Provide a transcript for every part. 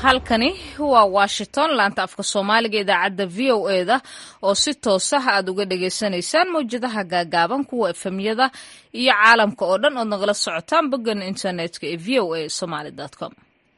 halkani waa washington laanta afka soomaaliga idaacadda v o e da oo si toosa aad uga dhagaysanaysaan mawjadaha gaagaaban kuwa efemyada iyo caalamka oo dhan ood nagala socotaan boggan internetka ee v o a somaly com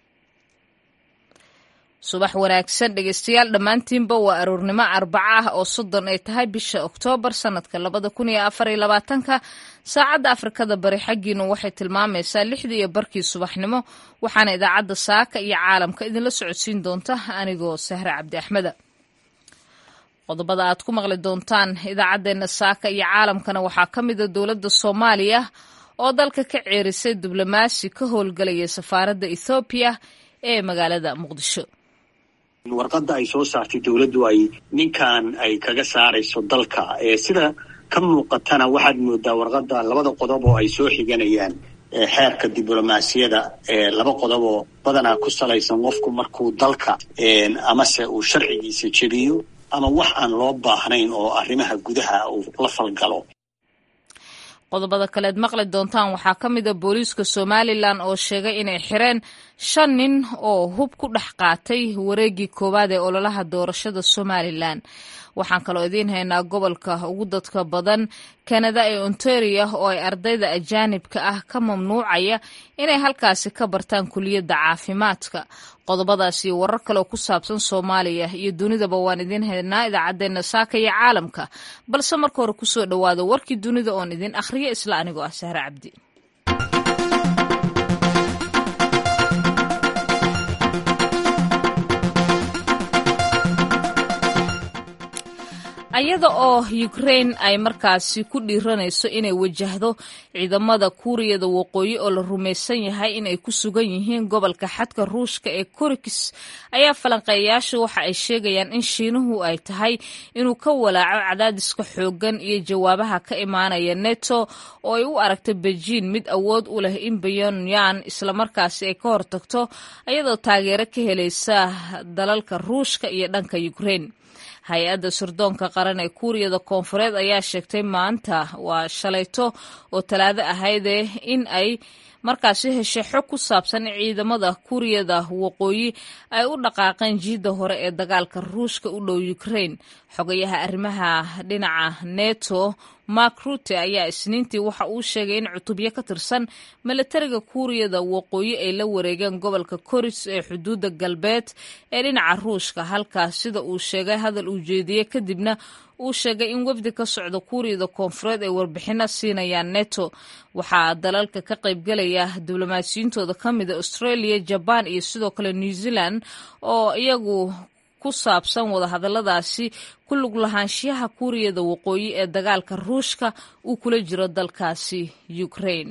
subax wanaagsan dhegeystayaal dhammaantiinba waa aroornimo arbaca ah oo soddon ay tahay bisha oktoobar sanadka labada kun iyo afar iyo labaatanka saacadda afrikada bari xaggiinu waxay tilmaamaysaa lixdii iyo barkii subaxnimo waxaana idaacadda saaka iyo caalamka idinla socodsiin doonta anigoo sahre cabdi axmeda qodobada aad ku maqli doontaan idaacaddeenna saaka iyo caalamkana waxaa ka mida dowladda soomaaliya oo dalka ka ceerisay diblomaasi ka howlgalaya safaaradda ethoobiya ee magaalada muqdisho warqadda ay soo saartay dowladdu ay ninkan ay kaga saarayso dalka ee sida ka muuqatana waxaad moodaa warqadda labada qodob oo ay soo xiganayaan xeerka diblomaasiyada ee laba qodob oo badanaa ku salaysan qofku markuu dalka amase uu sharcigiisa jebiyo ama wax aan loo baahnayn oo arrimaha gudaha uu la falgalo qodobada kaleed maqli doontaan waxaa ka mida booliiska somalilan oo sheegay inay xireen shan nin oo hub ku dhex qaatay wareeggii koowaad ee ololaha doorashada somalilan waxaan kaloo idiin haynaa gobolka ugu dadka badan kanada ee ontaria oo ay ardayda ajaanibka ah ka mamnuucaya inay halkaasi ka bartaan kuliyadda caafimaadka qodobadaas iyo warar kaleoo ku saabsan soomaaliya iyo dunidaba waan idiin haynaa idaacaddeenna saaka iyo caalamka balse marka hore kusoo dhowaada warkii dunida oon idin akhriyo isla anigoo ah sahre cabdi ayada oo ukraine ay markaasi ku dhiiranayso inay wajahdo ciidamada kuuriyada waqooyi oo la rumaysan yahay inay ku sugan yihiin gobolka xadka ruushka ee korikis ayaa falanqeeyayaashu waxa ay sheegayaan in shiinuhu ay tahay inuu ka walaaco cadaadiska xooggan iyo jawaabaha ka imaanaya neto oo ay u aragta bejiin mid awood u leh in pyongyang islamarkaasi ay ka hortagto ayadoo taageero ka helaysa dalalka ruushka iyo dhanka ukraine hay-adda sirdoonka qaran ee kuuriyada koonfureed ayaa sheegtay maanta waa shalayto oo talaado ahaydee in ay markaasi heshay xog ku saabsan in ciidamada kuuriyada waqooyi ay u dhaqaaqeen jiidda hore ee dagaalka ruushka u dhow ukraine xogayaha arrimaha dhinaca neto mark rute ayaa isniintii waxa uu sheegay in cutubyo ka tirsan milatariga kuuriyada waqooyi ay la wareegeen gobolka koris ee xuduudda galbeed ee dhinaca ruushka halkaas sida uu sheegay hadal uu jeediyey kadibna uu sheegay in wafdi ka socda kuuriyada koonfureed ay warbixino siinayaan neto waxaa dalalka ka qaybgalaya diblomaasiyintooda ka mida australia jaban iyo sidoo kale new zealand oo iyagu ku saabsan wadahadaladaasi ku lug lahaanshiyaha kuuriyada waqooyi ee dagaalka ruushka uu kula jiro dalkaasi ukraine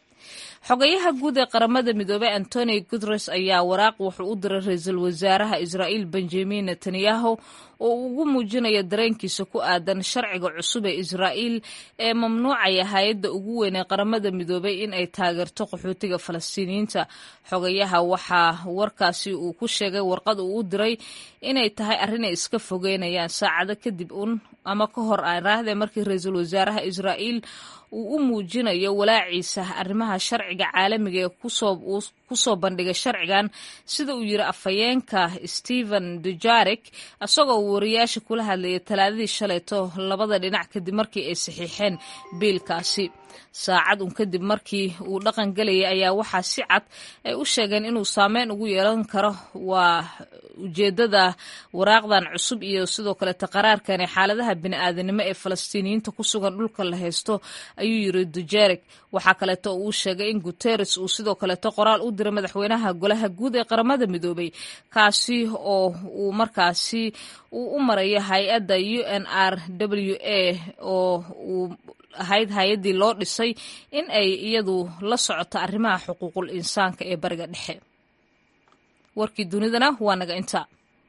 xogayaha guud ee qaramada midoobey antoni guteres ayaa waraaq wuxuu u diray ra-iisul wasaaraha israa'iil benjamin netanyahu oo uu ugu muujinayo dareenkiisa ku aadan sharciga cusub ee israa'iil ee mamnuucaya hay-adda ugu weyn ee qaramada midoobey in ay taageerto qaxootiga falastiiniyiinta xogayaha waxaa warkaasi uu ku sheegay warqad uu u diray inay tahay arrinay iska fogeynayaan saacado kadib un ama ka hor aaraahde markii ra-iisul wasaaraha israa'iil uu u muujinayo walaaciisa arrimaha sharciga caalamiga ee kusoo bandhigay sharcigan sida uu yiri afhayeenka stephen dujarik isagoo wariyaasha kula hadlayay talaadadii shalayto labada dhinac kadib markii ay saxiixeen biilkaasi saacad un kadib markii uu dhaqan gelayay ayaa waxaa si cad ay u sheegeen inuu saameyn ugu yeelan karo waa ujeedada waraaqdan cusub iyo sidoo kaleeta qaraarkan ee xaaladaha bini-aadanimo ee falastiiniyiinta ku sugan dhulka la haysto ayuu yiri dujerik waxaa kaleeto uu sheegay in guteres uu sidoo kaleeto qoraal u diray madaxweynaha golaha guud ee qaramada midoobay kaasi oo uu markaasi uu u marayo hay-adda u n r w a oo uu ahayd hay-addii loo dhisay in ay iyadu la socoto arrimaha xuquuqul insaanka ee bariga dhexe warkii dunidana waa naga inta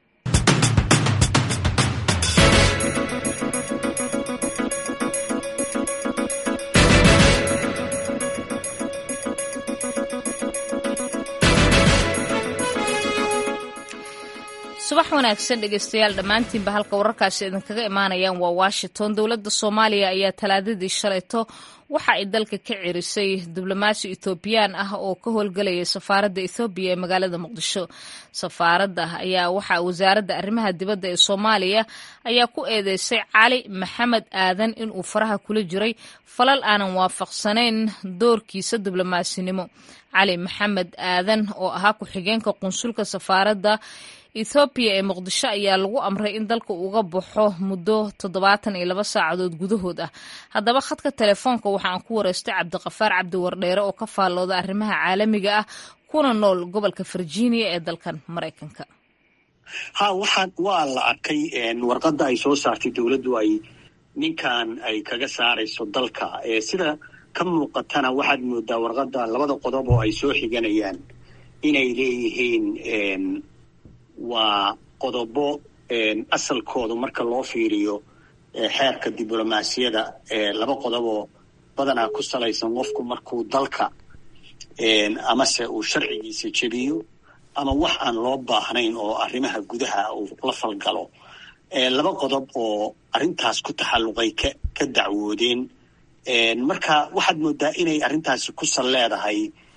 subax wanaagsan dhegeystayaal dhammaantiinba halka wararkaasi idinkaga imaanayaan waa washington dowladda soomaaliya ayaa talaadadii shalayto waxa ay dalka ka cirisay diblomaasi ethoobiyan ah oo ka howlgelaya safaaradda ethoobiya ee magaalada muqdisho safaaradda ayaa waxaa wasaaradda arrimaha dibadda ee soomaaliya ayaa ku eedeysay cali maxamed aadan inuu faraha kula jiray falal aanan waafaqsanayn doorkiisa diblomasinimo cali maxamed aadan oo ahaa ku-xigeenka qunsulka safaaradda ethoobiya ee muqdisho ayaa lagu amray in dalka uga baxo muddo toddobaatan iyo laba saacadood gudahood ah haddaba khadka telefoonka waxa aan ku wareystay cabdiqafaar cabdi wardheere oo ka faallooda arrimaha caalamiga ah kuna nool gobolka virginia ee dalkan maraykanka ha waxaa waa la arkay warqadda ay soo saartay dowladdu ay ninkan ay kaga saarayso dalka sida ka muuqatana waxaad moodaa warqadda labada qodob oo ay soo xiganayaan inay leeyihiin waa qodobo asalkooda marka loo fiiriyo xeerka diblomaasiyada laba qodoboo badanaa ku salaysan qofku markuu dalka amase uu sharcigiisa jebiyo ama wax aan loo baahnayn oo arrimaha gudaha uu la falgalo laba qodob oo arrintaas ku taxalluqay ka ka dacwoodeen marka waxaad moodaa inay arrintaasi ku sal leedahay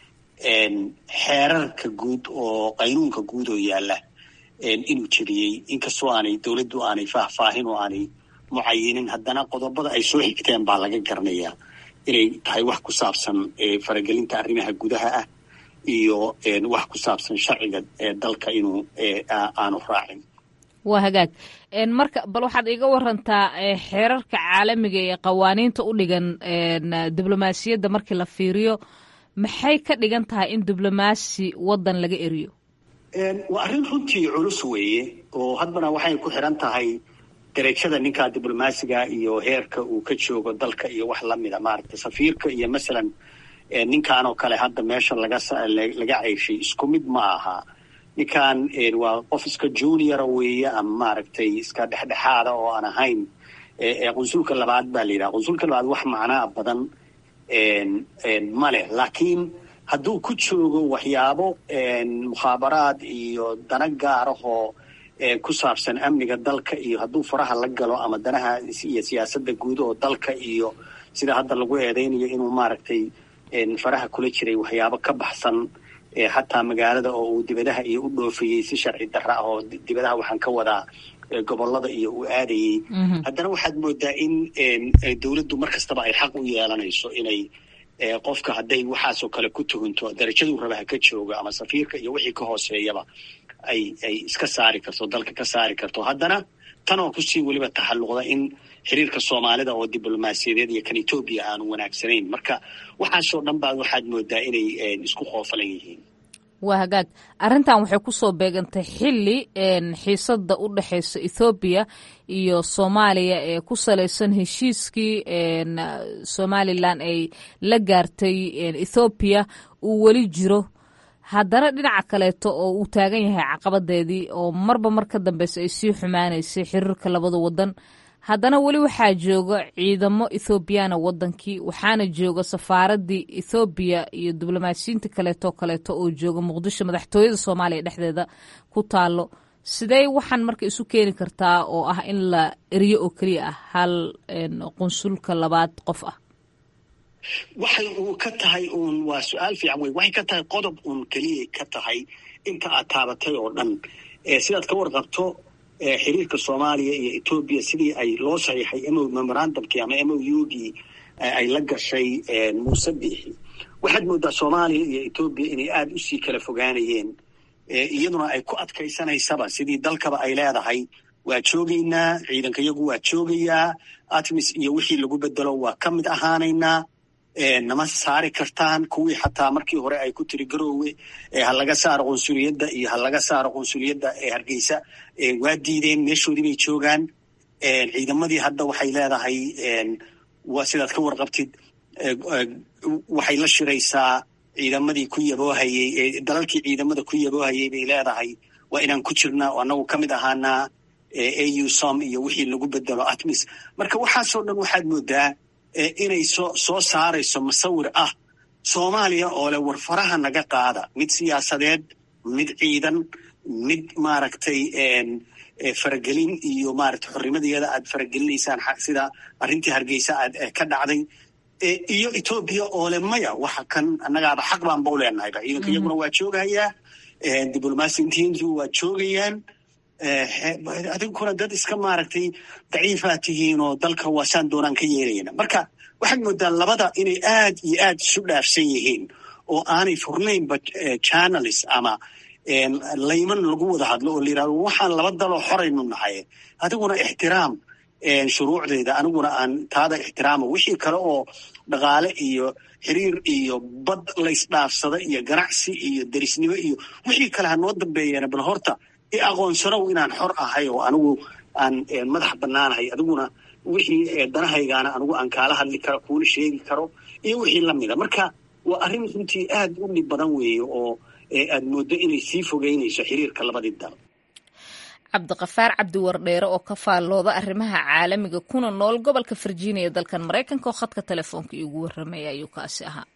xeerarka guud oo qaynuunka guud oo yaalla inuu jebiyey inkastoo aanay dowladdu aanay faahfaahin oo aanay mucayinin haddana qodobada ay soo xigteen baa laga garanayaa inay tahay wax ku saabsan faragelinta arrimaha gudaha ah iyo wax ku saabsan sharciga dalka inuu aanu raacin waa hagaag marka bal waxaad iga warantaa xeerarka caalamiga ee qawaaniinta u dhigan diblomaasiyadda markii la fiiriyo maxay ka dhigan tahay in diblomaasi waddan laga eriyo waa arrin runtii culus weeye oo hadbana waxay ku xiran tahay derajada ninkaa diblomaasiga iyo heerka uu ka joogo dalka iyo wax lamida maaragtay safiirka iyo masalan ninkan oo kale hadda meesha laga laga ceyshay isku mid ma aha ninkan waa qof iska juniora weeye ama maaragtay iska dhexdhexaada oo aan ahayn qunsulka labaad baa la yidhaha qunsulka labaad wax macnaa badan ma leh laakiin hadduu ku joogo waxyaabo mukhaabaraad iyo dana gaarahoo ku saabsan amniga dalka iyo hadduu faraha la galo ama danaha iyo siyaasadda guud oo dalka iyo sida hadda lagu eedaynayo inuu maaragtay faraha kula jiray waxyaabo ka baxsan xataa magaalada oo uu dibadaha iyo u dhoofayey si sharci darra ah oo dibadaha waxaan ka wadaa gobolada iyo uu aadayey haddana waxaad moodaa in dowladdu mar kastaba ay xaq u yeelanayso inay qofka hadday waxaasoo kale ku tuhunto darajaduu rabaha ka jooga ama safiirka iyo wixii ka hooseeyaba ay ay iska saari karto dalka ka saari karto haddana tan oo kusii weliba taxalluqda in xiriirka soomaalida oo diblomaasiyadeed iyo kan etoobiya aanu wanaagsanayn marka waxaasoo dhan baa waxaad moodaa inay isku qoofalan yihiin waa hagaag arrintan waxay ku soo beegantay xilli xiisadda u dhexaysa ethoobiya iyo soomaaliya ee ku salaysan heshiiskii somalilan ay la gaartay ethoobiya uu weli jiro haddana dhinaca kaleeto oo uu taagan yahay caqabadeedii oo marba mar ka dambeysa ay sii xumaanaysay xiriirka labada wadan haddana weli waxaa jooga ciidamo ethoobiyaana wadankii waxaana jooga safaaradii ethoobiya iyo diblomaasiyiinta kaleeto kaleeto oo jooga muqdisho madaxtooyada soomaaliya dhexdeeda ku taalo sidee waxaan marka isu keeni kartaa oo ah in la eriyo oo keliya ah hal qunsulka labaad qof ah waxay uu ka tahay uun waa su-aal fiican wey waxay ka tahay qodob uun keliyay ka tahay inta aad taabatay oo dhan sidaad ka warqabto xiriirka soomaaliya iyo etoobiya sidii ay loo saxiixay mo memorandumkii ama m o u gii ay la gashay muuse biixi waxaad moodaa soomaaliya iyo etoobiya inay aada usii kala fogaanayeen iyaduna ay ku adkaysanaysaba sidii dalkaba ay leedahay waa joogaynaa ciidanka yagu waa joogayaa atmis iyo wixii lagu bedelo waa ka mid ahaanaynaa nama saari kartaan kuwii xataa markii hore ay ku tiri garoowe ha laga saaro qunsuliyadda iyo ha laga saaro qunsuliyadda hargeysa waa diideen meeshoodii bay joogaan ciidamadii hadda waxay leedahay waa sidaad ka warqabtid waxay la shiraysaa ciidamadii ku yaboohayey dalalkii ciidamada ku yaboohayey bay leedahay waa inaan ku jirnaa oo annagu ka mid ahaanaa au som iyo wixii lagu bedelo atmis marka waxaasoo dhan waxaad moodaa inay soo soo saarayso musawir ah soomaaliya oo leh war faraha naga qaada mid siyaasadeed mid ciidan mid maaragtay faragelin iyo maaragtay xornimadeeda aad faragelinaysaan sida arrintii hargeysa aad ka dhacday iyo etoobiya oo le maya waxa kan annagaaba xaq baanba u leenahayba ciidanka iyaguna waa joogahayaa diblomaasiintiintu waa joogayaan adinkuna dad iska maaragtay daciifaa tihiin oo dalka waasaan doonaan ka yeelayna marka waxaad moodaa labada inay aad iyo aad isu dhaafsan yihiin oo aanay furnaynba channels ama layman lagu wada hadlo oo la yirahdo waxaan laba daloo xoraynu nahay adiguna ixtiraam shuruucdeeda aniguna aan taada ixtiraamo wixii kale oo dhaqaale iyo xiriir iyo bad laysdhaafsada iyo ganacsi iyo derisnimo iyo wixii kale ha noo dambeeyeen bal horta i aqoonsanow inaan xor ahay oo anigu aan madax bannaanahay adiguna wixii danahaygaana anigu aan kaala hadli karo kuula sheegi karo iyo wixii lamida marka waa arrin runtii aad u dhib badan weeye oo aad mooddo inay sii fogeynayso xiriirka labadii dal cabdiqafaar cabdiwardheere oo ka faallooda arrimaha caalamiga kuna nool gobolka virginia dalkan maraykanka oo khadka telefoonka iigu warramaya ayuu kaasi ahaa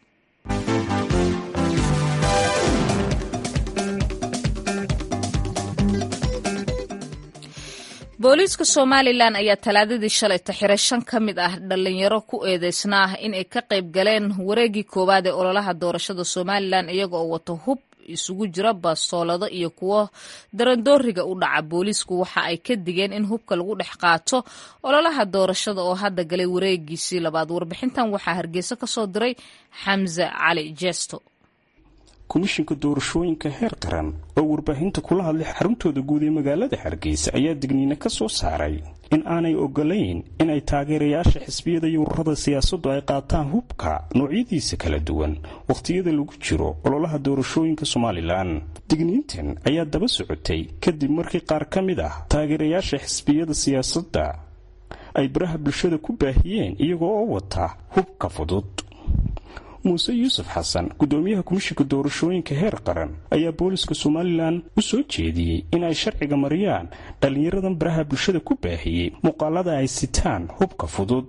booliiska somalilan ayaa talaadadii shalayta xiray shan ka mid ah dhallinyaro ku eedeysna ah in ay ka qayb galeen wareegii koowaad ee ololaha doorashada somalilan iyaga oo wato hub isugu jira bastoolado iyo kuwo darandooriga u dhaca booliisku waxa ay ka digeen in hubka lagu dhex qaato ololaha doorashada oo hadda galay wareegiisii labaad warbixintan waxaa hargeysa ka soo diray xamse cali jesto komishinka doorashooyinka heer qaran oo warbaahinta kula hadlay xaruntooda guud ee magaalada hargeysa ayaa digniine ka soo saaray in aanay ogolayn inay taageerayaasha xisbiyada iyo ururada siyaasaddu ay qaataan hubka noocyadiisa kala duwan wakhtiyada lagu jiro ololaha doorashooyinka somalilan digniintan ayaa daba socotay kadib markii qaar ka mid ah taageerayaasha xisbiyada siyaasadda ay baraha bulshada ku baahiyeen iyagoo oo wata hubka fudud muuse yuusuf xasan gudoomiyaha komishinka doorashooyinka heer qaran ayaa booliska somalilan u soo jeediyey in ay sharciga mariyaan dhallinyaradan baraha bulshada ku baahiyey muuqaalada ay sitaan hubka fudud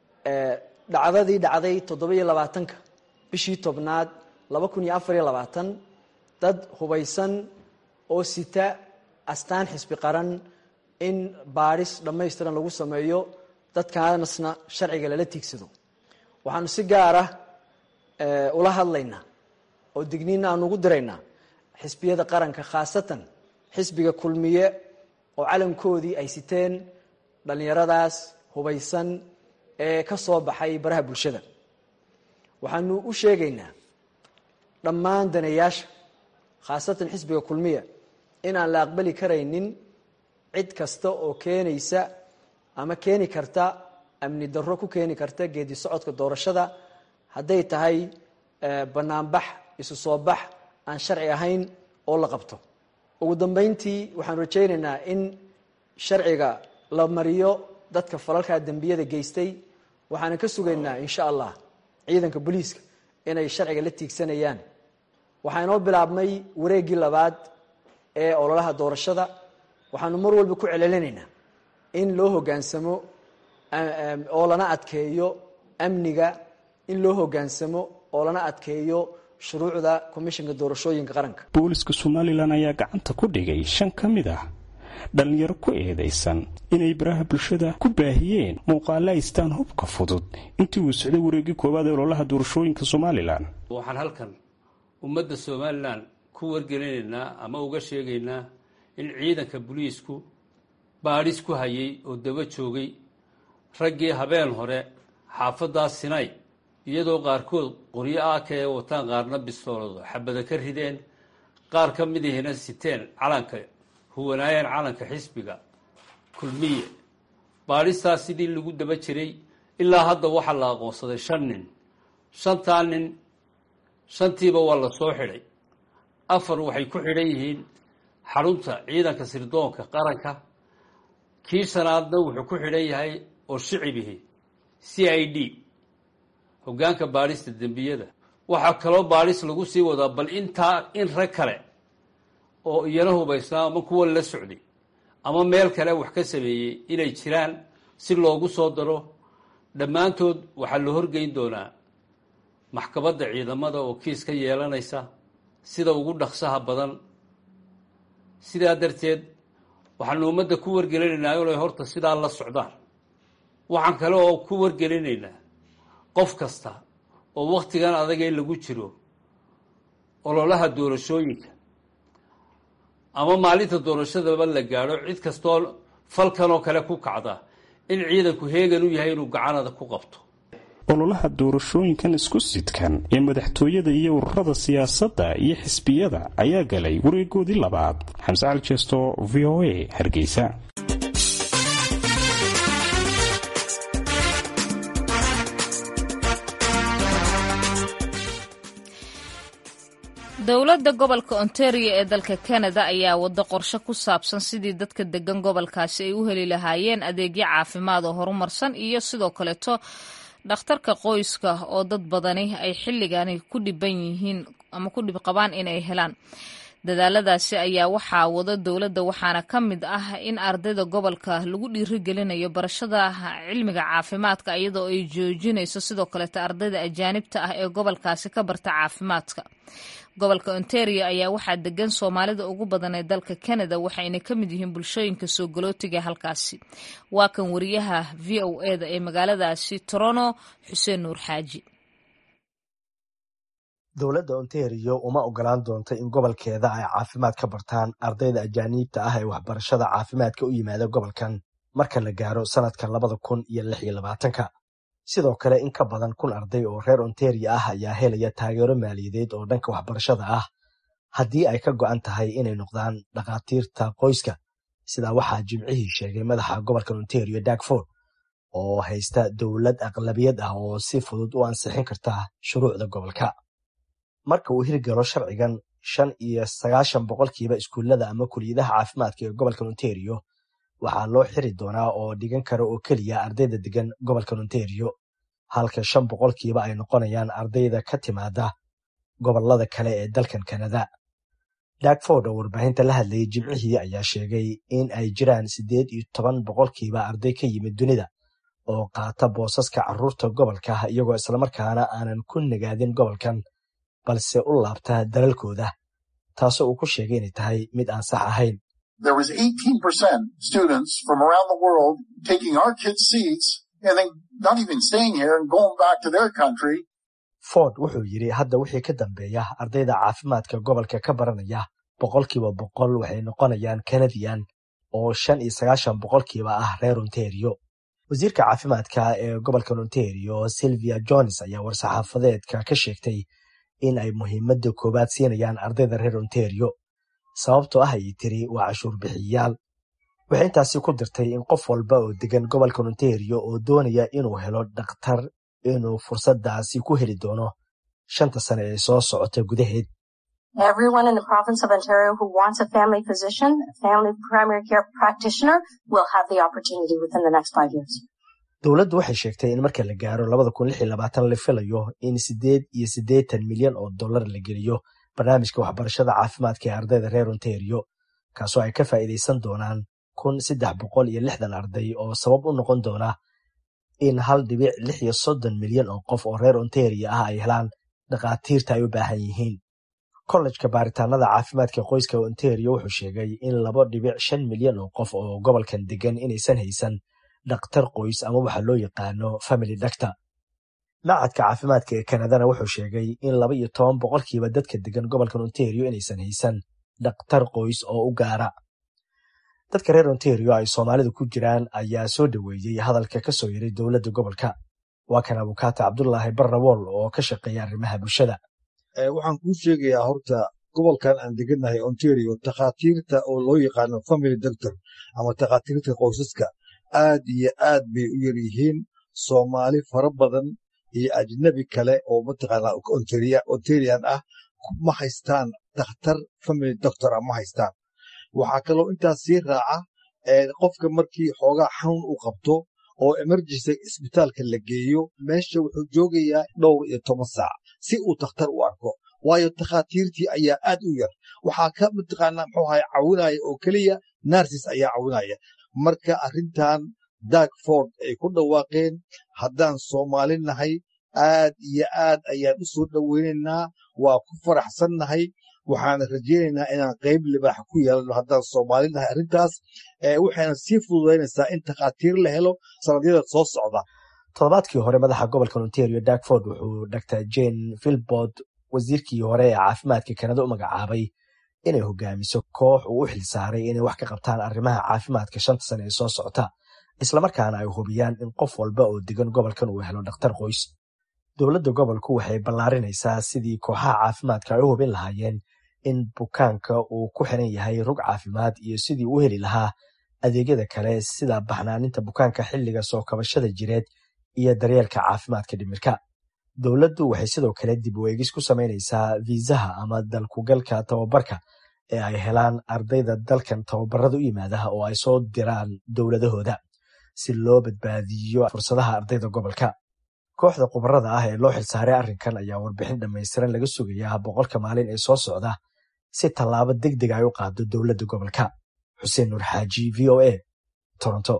dhacdadii dhacday toddobiyo labaatanka bishii tobnaad laba kun iyo afariyo labaatan dad hubaysan oo sita astaan xisbi qaran in baadhis dhammaystiran lagu sameeyo dadkaanasna sharciga lala tiigsado waxaanu si gaara ula hadlaynaa oo digniina aan ugu diraynaa xisbiyada qaranka khaasatan xisbiga kulmiye oo calankoodii ay siteen dhallinyaradaas hubaysan ee ka soo baxay baraha bulshada waxaanu u sheegaynaa dhammaan daneeyaasha khaasatan xisbiga kulmiya in aan la aqbali karaynin cid kasta oo keenaysa ama keeni karta amni darro ku keeni karta geedi socodka doorashada hadday tahay banaanbax isu soo bax aan sharci ahayn oo la qabto ugu dambeyntii waxaan rajaynaynaa in sharciga la mariyo dadka falalkaa dembiyada geystay waxaana ka sugaynaa insha allah ciidanka booliiska inay sharciga la tiigsanayaan waxaa inoo bilaabmay wareeggii labaad ee ololaha doorashada waxaanu mar walba ku celcelinaynaa in loo hoggaansamo oo lana adkeeyo amniga in loo hoggaansamo oo lana adkeeyo shuruucda komishinka doorashooyinka qaranka booliska somalilan ayaa gacanta ku dhigay shan ka mid ah dhallinyaro ku eedaysan inay baraha bulshada ku baahiyeen muuqaale aystaan hubka fudud intii uu socday wareegii koowaad ee ololaha doorashooyinka somalilan waxaan halkan ummadda somalilan ku wargelinaynaa ama uga sheegaynaa in ciidanka booliisku baadhis ku hayay oo daba joogay raggii habeen hore xaafaddaas sinay iyadoo qaarkood qoryo aaka ee wataan qaarna bistoolado xabada ka rideen qaar ka midihina siteen calanka huwanaayeen calanka xisbiga kulmiye baadhistaas sidii lagu daba jiray ilaa hadda waxaa la aqoonsaday shan nin shantaa nin shantiiba waa la soo xidhay afar waxay ku xidhan yihiin xarunta ciidanka sirdoonka qaranka kii shanaadna wuxuu ku xidhan yahay oo shicibihi c i d hoggaanka baadhista dembiyada waxaa kaloo baadhis lagu sii wadaa bal intaa in rag kale oo iyana hubaysnaa ama kuwa la socday ama meel kale wax ka sameeyey inay jiraan si loogu soo daro dhammaantood waxaa la horgeyn doonaa maxkamadda ciidamada oo kiis ka yeelanaysa sida ugu dhaqsaha badan sidaa darteed waxaanu ummadda ku wargelinaynaa inay horta sidaa la socdaan waxaan kale oo ku wargelinaynaa qof kasta oo wakhtigan adaga in lagu jiro ololaha doorashooyinka ama maalinta doorashadaba la gaadho cid kastoo falkan oo kale ku kacda in ciidanku heegan u yahay inuu gacanada ku qabto ololaha doorashooyinkan isku sidkan ee madaxtooyada iyo ururada siyaasadda iyo xisbiyada ayaa galay wareegoodii labaad xamse cali jeesto v o a hargeysa dowladda gobolka ontario ee dalka canada ayaa wado qorshe ku saabsan sidii dadka degan gobolkaasi ay u heli lahaayeen adeegyo caafimaad oo horumarsan iyo sidoo kaleeto dhakhtarka qoyska oo dad badani ay xilligani ku dhiban yihiin ama ku dhib qabaan inay helaan dadaaladaasi ayaa waxaa wada dowladda waxaana ka mid ah in ardayda gobolka lagu dhiirigelinayo barashada cilmiga caafimaadka iyadoo ay joojinayso sidoo kaleeto ardayda ajaanibta ah ee gobolkaasi ka barta caafimaadka gobolka ontario ayaa waxaa degan soomaalida ugu badan ee dalka canada waxayna ka mid yihiin bulshooyinka soo galootiga halkaasi waa kan wariyaha v o eda ee magaaladaasi toronto xuseen nuur xaaji dowladda ontario uma ogolaan doonta in gobolkeeda ay caafimaad ka bartaan ardayda ajaaniibta ah ee waxbarashada caafimaadka u yimaada gobolkan marka la gaaro sanadka labada kun iyo lix iyo labaatanka sidoo kale in ka badan kun arday oo reer ontario ah ayaa helaya taageero maaliyadeed oo dhanka waxbarashada ah haddii ay ka go'an tahay inay noqdaan dhakhaatiirta qoyska sidaa waxaa jimcihii sheegay madaxa gobolka ontario dagford oo haysta dowlad aqlabiyad ah oo si fudud u ansixin karta shuruucda gobolka marka uu hirgalo sharcigan shan iyo sagaashan boqolkiiba iskuullada ama kuliyadaha caafimaadka ee gobolka ontario waxaa loo xiri doonaa oo dhigan kara oo keliya ardayda degan gobolka ontario halka shan boqolkiiba ay noqonayaan ardayda ka timaada gobolada kale ee dalkan kanada dagford oo warbaahinta la hadlayay jimcihii ayaa sheegay in ay jiraan siddeed iyo toban boqolkiiba arday ka yimid dunida oo qaata boosaska carruurta gobolka iyagoo islamarkaana aanan ku nagaadin gobolkan balse u laabta dalalkooda taasoo uu ku sheegay inay tahay mid aan sax ahayn there was 18% students from around the world taking our kids' seats and then not even staying here and going back to their country. ford wuxuu yidhi hadda wixii ka dambeeya ardayda caafimaadka gobolka ka baranaya boqolkiiba boqol waxay noqonayaan kanadiyan oo shan iyo sagaashan boqolkiiba ah reer ontario wasiirka caafimaadka ee gobolka ontario sylvia jones ayaa war-saxaafadeedka ka sheegtay in ay muhiimadda koowaad siinayaan ardayda reer ontario sababtoo ah ayay tiri waa cashuur bixiyayaal waxay intaasi ku dirtay in qof walba oo degan gobolka ontario oo doonaya inuu helo dhakhtar inuu fursaddaasi ku heli doono shanta sane ee soo socota gudaheed Everyone in the province of Ontario who wants a family physician, a family primary care practitioner, will have the opportunity within the next five years. dowladdu waxay sheegtay in marka la gaaro labada kun lix iyo labaatan la filayo in siddeed iyo siddeetan milyan oo dollar la geliyo barnaamijka waxbarashada caafimaadka ee ardayda reer ontario kaasoo ay ka faa'iidaysan doonaan kun saddex boqol iyo lixdan arday oo sabab u noqon doona in hal dhibic lix iyo soddon milyan oo qof oo reer ontario ah ay helaan dhakhaatiirta ay u baahan yihiin kollejka baaritaanada caafimaadka qoyska ontario wuxuu sheegay in laba dhibic shan milyan oo qof oo gobolkan degan inaysan haysan dhakhtar qoys ama waxa loo yaqaano family doctor macadka caafimaadka ee kanadana wuxuu sheegay in laba iyo toban boqolkiiba dadka degan gobolkan ontario inaysan haysan dhakhtar qoys oo u gaara dadka reer ontario ay soomaalidu ku jiraan ayaa soo dhoweeyey hadalka ka soo yaray dowladda gobolka waa kan abukaata cabdulaahi barrawool oo ka shaqeeya arrimaha bulshada waxaan kuu sheegayaa horta gobolkan aan degannahay ontario takhaatiirta oo loo yaqaano family doctor ama takhaatiirta qoysaska aad iyo aad bay u yar yihiin soomaali fara badan iyo ajnabi kale oo mataqaanaa ontarian ah ma haystaan dakhtar family doctor ah ma haystaan waxaa kaloo intaas sii raaca qofka markii xoogaa xanuun uu qabto oo emergency isbitaalka la geeyo meesha wuxuu joogayaa dhowr iyo toban saac si uu dakhtar u arko waayo takhaatiirtii ayaa aad u yar waxaa ka mataqaanaa muxuu ahay cawinaya oo keliya narsis ayaa cawinaya marka arrintan dagford ay ku dhawaaqeen haddaan soomaali nahay aad iyo aad ayaan u soo dhoweynaynaa waa ku faraxsannahay waxaana rajaynaynaa inaan qayb libaax ku yeelano haddaan soomaali nahay arrintaas waxayna sii fududaynaysaa in takhaatiir la helo sanadyada soo socda toddobaadkii hore madaxa gobolka ontario darkford wuxuu dr jane vilbord wasiirkii hore ee caafimaadka kanada u magacaabay inay hogaamiso koox uu u xilsaaray inay wax ka qabtaan arrimaha caafimaadka shanta sane ee soo socota islamarkaana ay hubiyaan in qof walba oo degan gobolkan uu helo dhakhtar qoys dowladda gobolku waxay ballaarinaysaa sidii kooxaha caafimaadka ay u hubin lahaayeen in bukaanka uu ku xiran yahay rug caafimaad iyo sidii u heli lahaa adeegyada kale sida baxnaaninta bukaanka xilliga soo kabashada jireed iyo daryeelka caafimaadka dhimirka dowladdu waxay sidoo kale dib u eegis ku samaynaysaa viisaha ama dalkugalka tababarka ee ay helaan ardayda dalkan tababarada u yimaadaha oo ay soo diraan dowladahooda si loo badbaadiyo fursadaha ardayda gobolka kooxda khubarada ah ee loo xilsaaray arrinkan ayaa warbixin dhammaystiran laga sugayaa boqolka maalin ee soo socda si tallaabo deg deg ay u qaado dowladda gobolka xuseen nuur xaaji v o a toronto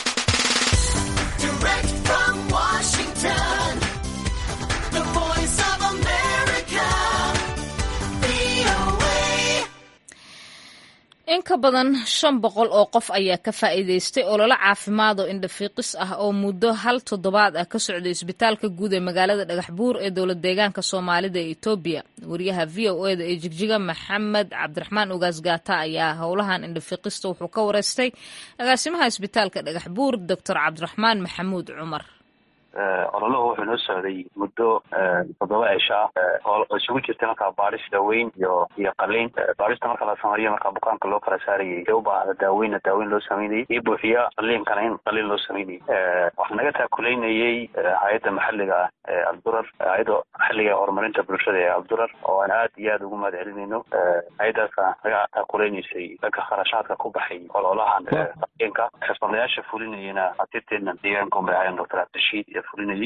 in ka badan shan boqol oo qof ayaa ka faa'iidaystay ololo caafimaad oo indhafiiqis ah oo muddo hal toddobaad ah ka socday isbitaalka guud ee magaalada dhagax buur ee dowlad deegaanka soomaalida ee etoobiya wariyaha v o eda ee jigjiga maxamed cabdiraxmaan ugaas gaata ayaa howlahan indhafiiqista wuxuu ka wareystay agaasimaha isbitaalka dhagax buur doctor cabdiraxmaan maxamuud cumar ololuhu wuxuu noo socday muddo toddoba cisha oo isugu jirtay markaa baadhis daaweyn iyo iyo qaliin baadhista marka la sameeyo markaa bukaanka loo kala saarayay ee u baahda daaweynna daaweyn loo sameynayay iyo buuxiya qaliinkana in qaliin loo sameynayay waxaa naga taakuleynayay hay-adda maxalliga ah ee aldurar hay-adda maxalliga ee horumarinta bulshada ee aldurar oo aan aad iyo aad ugu mahad celinayno hay-addaasa naga taakuleynaysay dhanka kharashaadka ku baxay ololahan qaliinka xirfadlayaasha fulinayana atirteena deegaanka unbay ahaayeen doctor cabdirashiid iyo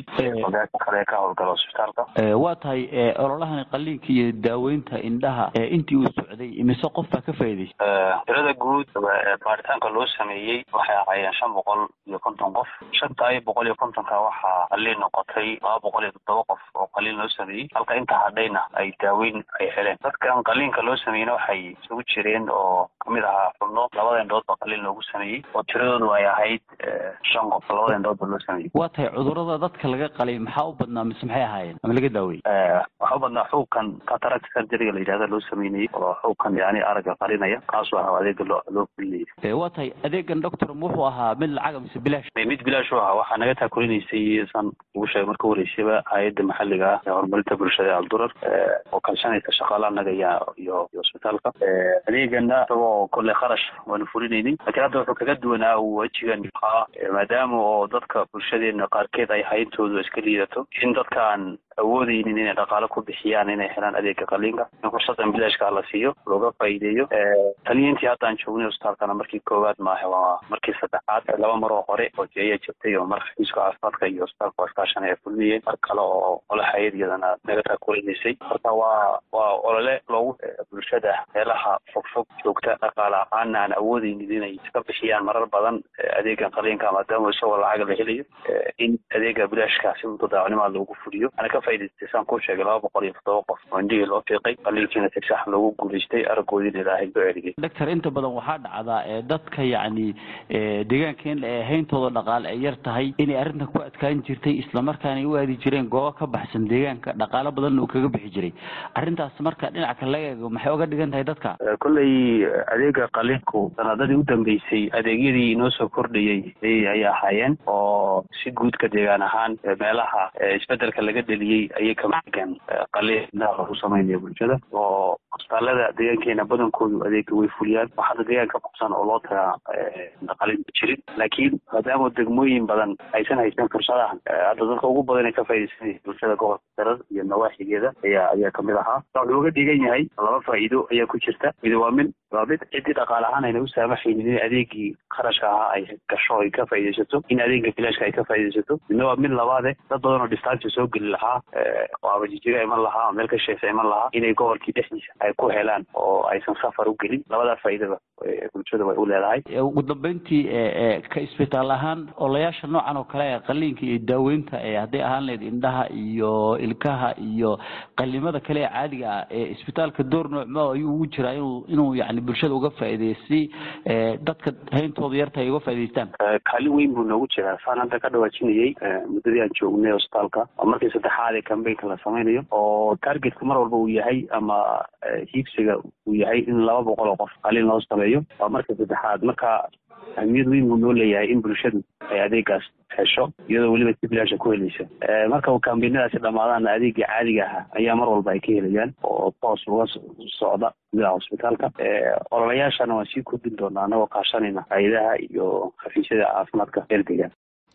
kale ka howlgala hosbitaalka waa tahay ololahani qaliinka iyo daaweynta indhaha intii uu socday imise qof baa ka faa'iidaystay tirada guud baaritaanka loo sameeyey waxay ahaayeen shan boqol iyo konton qof shanta iyo boqol iyo kontonka waxaa qaliin noqotay laba boqol iyo toddoba qof oo qaliin loo sameeyey halka inta hadhayna ay daaweyn ay heleen dadkan qaliinka loo sameeyeyna waxay isugu jireen oo kamid ahaa xubno labada indhood ba qaliin loogu sameeyey oo tiradoodu ay ahayd shan qof labada indhood ba loo sameeyey waa tahay cudurada dadka laga qalay maxaa u badnaa mise maxay ahaayeen ama laga daaweyey waxaa u badnaa xuubkan cataract surgeryga la yidhahda loo sameynayay oo xuubkan yani aragga qarinaya kaasoo ahaa adeega loo loo fulinayay waa tahay adeegan doctor wuxuu ahaa mid lacaga mise bilaash mid bilaash u ahaa waxaa naga taakulinaysay san ugu sheegay marka horeysaba hay-adda maxalliga ah ee horumarinta bulshada ee aldurar oo kalshanaysa shaqaalaha naga iyo iyo hosbitaalka adeegana isagoo kolle kharash waanu fulinaynay laakiin hadda wuxuu kaga duwanaa wejigan ahaa maadaama oo dadka bulshadeena qaarkeed ay hayntoodu iska liidato in dadkaan awoodeynin inay dhaqaalo ku bixiyaan inay helaan adeega qaliinka in fursadan bilaashka la siiyo looga faa'iideeyo taliyiintii haddaan joognay hosbitaalkana markii koowaad maaha waa markii saddexaad laba maroo hore oo jeeya jirtay oo mar xafiiska caafimaadka iyo hosbitaalka iskaashan ay fulmiyeen mar kale oo ole hay-ad iyadana naga taakulinaysay marka waa waa olole loogu bulshada meelaha fogfog joogta dhaqaale ahaana aan awoodeynin inay iska bixiyaan marar badan adeegan qaliinka maadaama isagoo lacag la helayo in adeega bilaashka si muddo daacnimaa loogu fuliyo ana ka faa'idaystay saan kuu sheegay laba boqol iyo toddoba qof oo indhihii loo fiiqay qaliinkiina si sax loogu guulaystay araggoodiina ilaahay loo celiyay doctor inta badan waxaa dhacdaa ee dadka yacni deegaankan ee hayntooda dhaqaale ay yar tahay inay arrintan ku adkaan jirtay islamarkaana u aadi jireen goobo ka baxsan deegaanka dhaqaalo badanna uu kaga bixi jiray arrintaas marka dhinaca kale laga eego maxay oga dhigan tahay dadka kolley adeega qaliinku sanadadii u dambeysay adeegyadii inoo soo kordhayey ayay ahaayeen oo si guudka deegaan ahaan meelaha isbedelka laga dheliyey ayay kamagan qaliin lagu sameynaya bulshada oo hosbitaalada deegaankeena badankoodu adeega way fuliyaan wax hadda deegaanka qabsan oo loo tagaa qaliin ma jirin laakiin maadaama degmooyin badan aysan haysan fursadahan hadda dadka ugu badan ee ka faaidaysanaya bulshada gobolka darar iyo nawaaxigeeda ayaa ayaa kamid ahaa wuxuu uga dhigan yahay laba faa'iido ayaa ku jirta mid waa mid waa mid ciddii dhaqaale ahaan ayna u saamaxaynin in adeegii kharashka ahaa ay gasho ay ka faaidaysato in adeega bilaashka ay ka faaidaysato midna waa mid labaade dad badan oo distaansi soo geli lahaa oo abajijiga iman lahaa oo meel ka sheesa iman lahaa inay gobolkii dhexdiisa ay ku helaan oo aysan safar u gelin labadaa faa'iidaba bulshada way u leedahay ugu dambeyntii ka isbitaal ahaan olayaasha noocan oo kale ee qaliinka iyo daaweynta ee hadday ahaan lahayd indhaha iyo ilkaha iyo qalimada kale ee caadiga ah ee isbitaalka door noocmo ayuu ugu jiraa inuu inuu yani bulshada uga faa'iideysi dadka hayntooda yarta ay uga faa'idaystaan kaalin weyn buu noogu jiraa saan hadda ka dhawaajinayay muddadii aan joognay hosbitaalka oo markii saddexaad ee cambaynka la samaynayo oo targetka mar walba uu yahay ama hiigsiga uu yahay in laba boqol oo qof qaliin loo sameeyo waa marka saddexaad marka ahmiyad weyn buu noo leeyahay in bulshadu ay adeegaas hesho iyadoo weliba si bilaasha ku helaysa marka kambaynadaasi dhamaadaana adeegii caadiga ahaa ayaa mar walba ay ka helayaan oo toos uga socda gudaha hosbitaalka ololayaashana waan sii kordhin doonaa anagoo kaashanayna hay-adaha iyo xafiisyada caafimaadka eerdegaan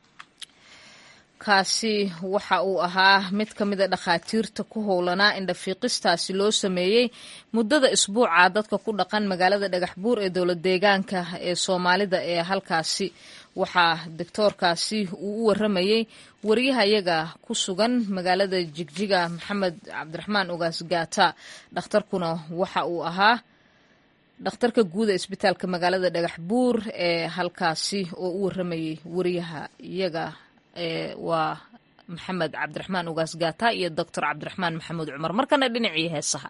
kaasi waxa uu ahaa mid ka mida dhakhaatiirta ku howlanaa indhafiiqistaasi loo sameeyey muddada isbuuca dadka ku dhaqan magaalada dhagax buur ee dowlad deegaanka ee soomaalida ee halkaasi waxaa doctoorkaasi uu u waramayey wariyahayaga ku sugan magaalada jigjiga maxamed cabdiraxmaan ogaas gaata dhakhtarkuna waxa uu ahaa dhakhtarka guuda isbitaalka magaalada dhagax buur ee halkaasi oo u waramayey wariyaha iyaga waa maxamed cabdiraxmaan ugaas gaata iyo doctor cabdiraxmaan maxamuud cumar markana dhinacii heesaha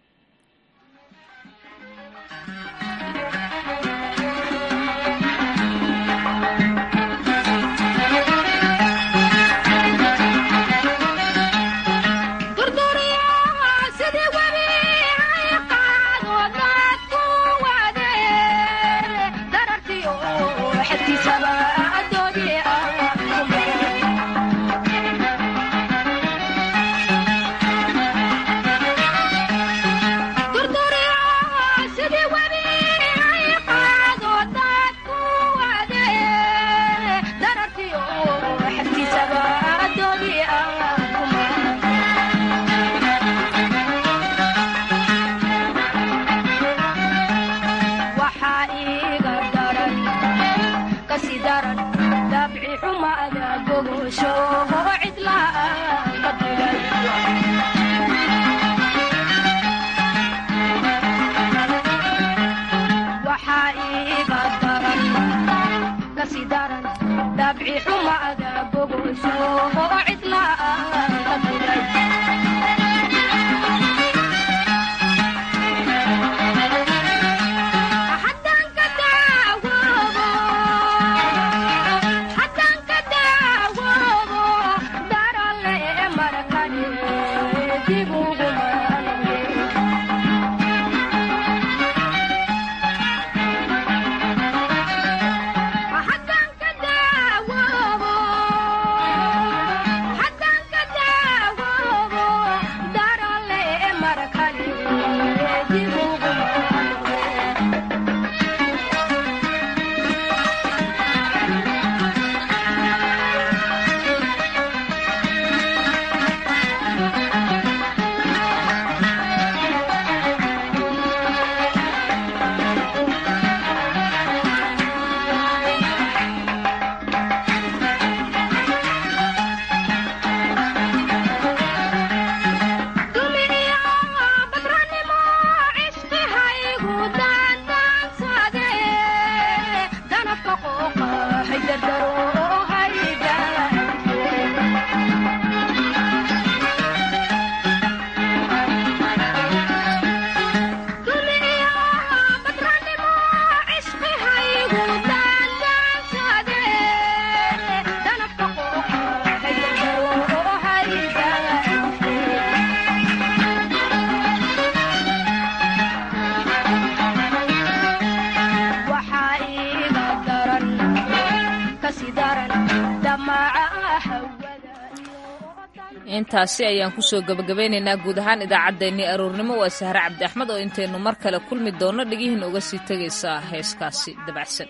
intaasi ayaan kusoo gabagabeynaynaa guud ahaan idaacaddeenii aroornimo waa sahre cabdi axmed oo intaynu mar kale kulmi doonno dhegihiin uga sii tegaysaa heeskaasi dabacsan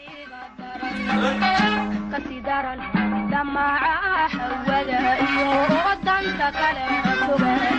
damaca hawada iyo danta kale